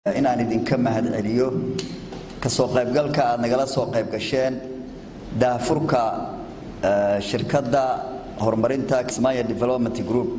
inaan idinka mahadceliyo kasoo qaybgalka aad nagala soo qayb gasheen daahfurka shirkadda horumarinta kismaayo development group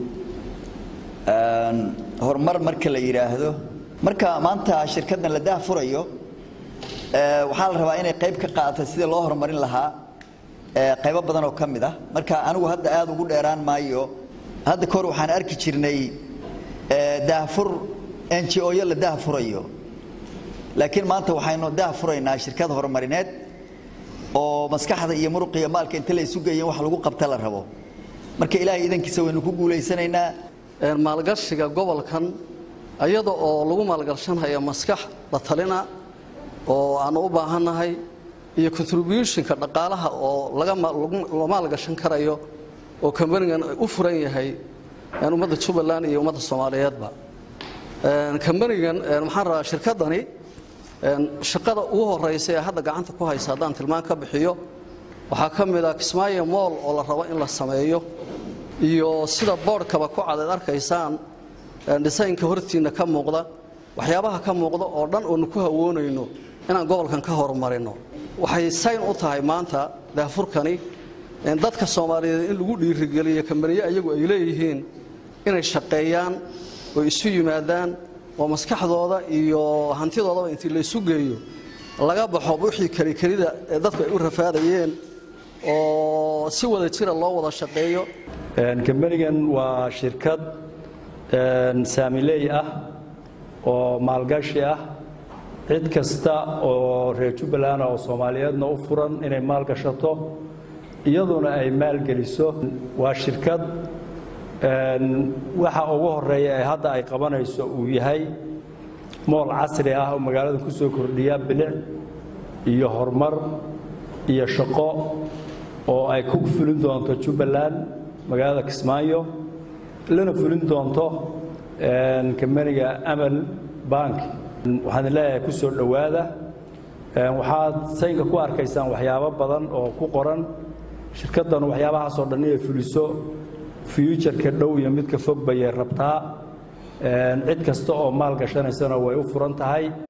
horumar marka la yidhaahdo marka maanta shirkaddan la daahfurayo waxaa la rabaa inay qayb ka qaadato sidii loo horumarin lahaa qaybo badan oo ka mid ah marka anigu hadda aada ugu dheeraan maayo hadda kahor waxaan arki jirnay daahfur n g o yo la daahfurayo laakiin maanta waxaynu daahfuraynaa shirkad horumarineed oo maskaxda iyo muruqa iyo maalka inta la isu geeyen wax lagu qabta la rabo marka ilaahay idankiisa waynu ku guulaysanaynaa maalgashiga gobolkan iyada oo lagu maalgashanhayo maskax la talina oo aanu u baahannahay iyo contributionka dhaqaalaha oo laga maalgashan karayo oo kambanigan u furan yahay ummadda jubbaland iyo ummadda soomaaliyeedba kambanigan maxaan rabaa shirkaddani shaqada ugu horaysa ee hadda gacanta ku haysa haddaan tilmaan ka bixiyo waxaa ka mid ah kismaayo mool oo la rabo in la sameeyo iyo sida boodhkaba ku cad aad arkaysaan dhisaynka hortiinna ka muuqda waxyaabaha ka muuqda oo dhan oonu ku hawoonayno inaan gobolkan ka horumarino waxay sayn u tahay maanta daafurkani dadka soomaaliyeed in lagu dhiirigeliyo kambaniye ayagu ay leeyihiin inay shaqeeyaan oo isu yimaadaan oo maskaxdooda iyo hantidoodaba intii la isu geeyo laga baxo wixii kelikelida ee dadku ay u rafaadayeen oo si wada jira loo wada shaqeeyo kambanigan waa shirkad saamiley ah oo maalgashi ah cid kasta oo reer jubbaland oo soomaaliyeedna u furan inay maalgashato iyaduna ay maalgeliso waa shirkad waxa ugu horeeya ee hadda ay qabanayso uu yahay mool casri ah oo magaalada ku soo kordhiya bilic iyo horumar iyo shaqo oo ay ku fulin doonto jubbaland magaalada kismaayo lana fulin doonto kambaniga amal bank waxaan leeyahay ku soo dhowaada waxaad saynka ku arkaysaan waxyaabo badan oo ku qoran shirkaddan waxyaabahaasoo dhan inay fuliso fyujarka dhow iyo midka fog bayay rabtaa cid kasta oo maal gashanaysana way u furan tahay